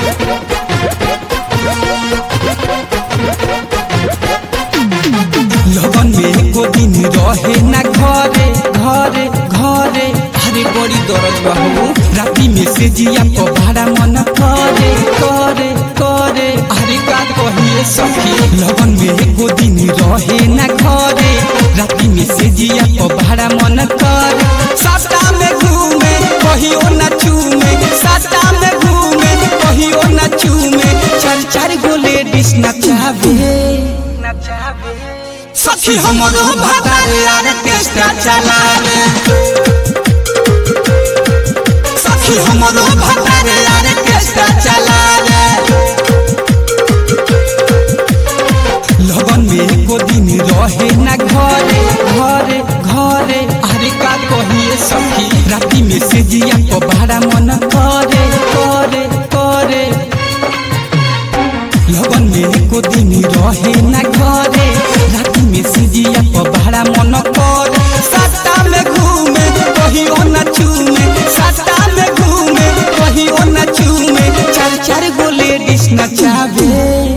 लगन में एको दिन रहे ना घरे घरे घरे अरे बड़ी दर्द बहू राती में से जिया को भाड़ा मन करे करे करे अरे का कहिए सखी लगन में एको दिन रहे ना घरे राती में से जिया को भाड़ा मन करे साता में घूमे कहियो ना चूमे साता में घूमे कहियो ना चूमे चार चार गो लेडीज नचावे सखी हमरो भातारे ऑर्केस्ट्रा चलावे सखी हमरो भातारे ऑर्केस्ट्रा चलावे लगन में एको दिन रहे ना घरे घरे घरे अरे का कहिए सखी राती में से जिया को भाड़ा मन करे करे करे लगन में एको दिन रहे ना घरे राती में सिजिया पर भाड़ा मन कर सत्ता में घूमे कहियो न चूमे सत्ता में घूमे कहियो न चूमे चार चार गो लेडीज नचावे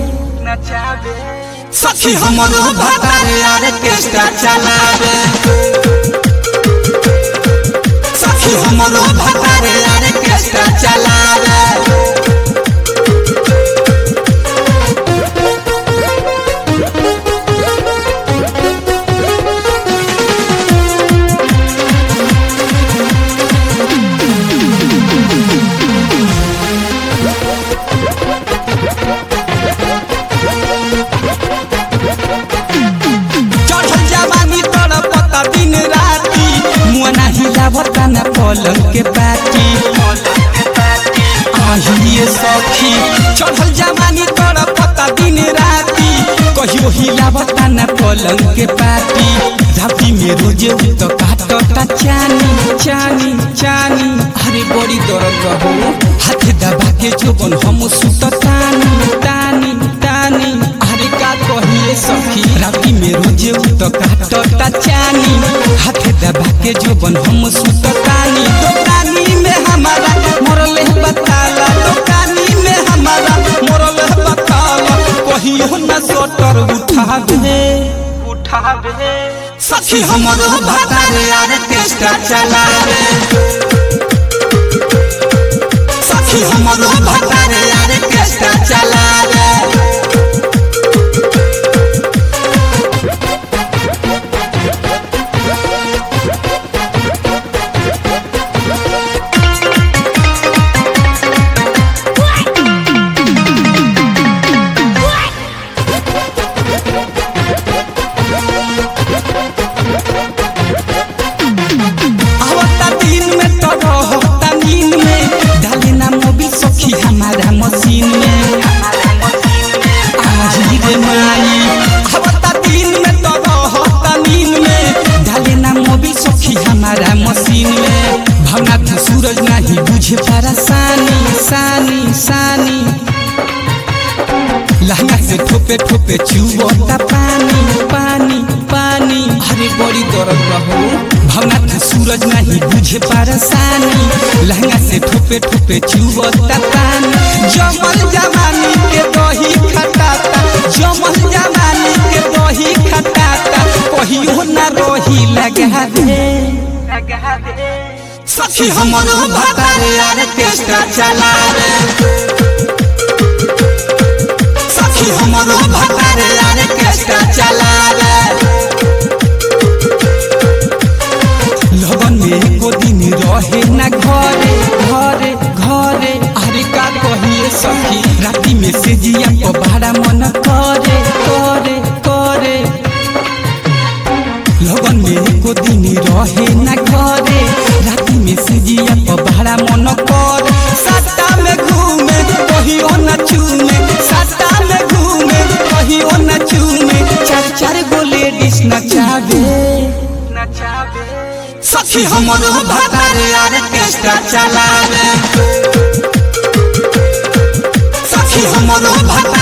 सखी हमरो भातारे ऑर्केस्ट्रा चलावे सखी हमरो भातारे ऑर्केस्ट्रा चलावे चढ़ल जवानी तोर पता दिन राती मुआ नाही लावता ना पलंग के पाटी आहिए सखी चढ़ल जवानी तोर पता दिन राती कहियो हिलावता ना पलंग के पाटी राती में रोजे उ तो काटता चानी चानी चानी अरे बड़ी दर्द रहो हाथ दबा के जोबन हम सुततानी तानी तानी अरे का कहिए सखी राती में रोजे उ तो काटता चानी हाथ दबा के जोबन हम सुततानी दुकानी में हमारा मरले बताला दुकानी में हमारा मरले बताला कहियो न सोटर उठा दे उठा दे सखी हमरो भातारे ऑर्केस्ट्रा चलावे सखी हमरो भातारे ऑर्केस्ट्रा चलावे आवता दिन में तो रहता नींद में डाले ना मोबिल सखी हमारा मशीन में आही रे माई आवता दिन में तो रहता नींद में डाले ना मोबिल सखी हमारा मशीन में भावना तू सूरज नहीं बुझे परेशानी सानी सानी लहंगा से ठोपे ठोपे चुवता पानी पानी पानी अरे बड़ी दर्द रहो भावना था सूरज नहीं बुझे परेशानी लहंगा से ठोपे ठोपे चुवता पानी जमल जमानी के दही खटाता जमल जमानी के दही खटाता कहियो ना रही लगा दे सखी हमरो भातारे ऑर्केस्ट्रा चलावे सखी हमरो भातारे ऑर्केस्ट्रा चलावे लगन में एको दिन रहे ना घरे घरे घरे अरे का कहिए सखी राती में से जिया को भाड़ा मन करे करे करे लगन में एको दिन रहे ना घरे राती में से जिया को भाड़ा मन करे सत्ता में घूमे कहियो न चूमे सत्ता में घूमे कहियो न चूमे चार चार गो लेडीज नचावे सखी हमरो भातारे ऑर्केस्ट्रा चलावे सखी हमरो भातारे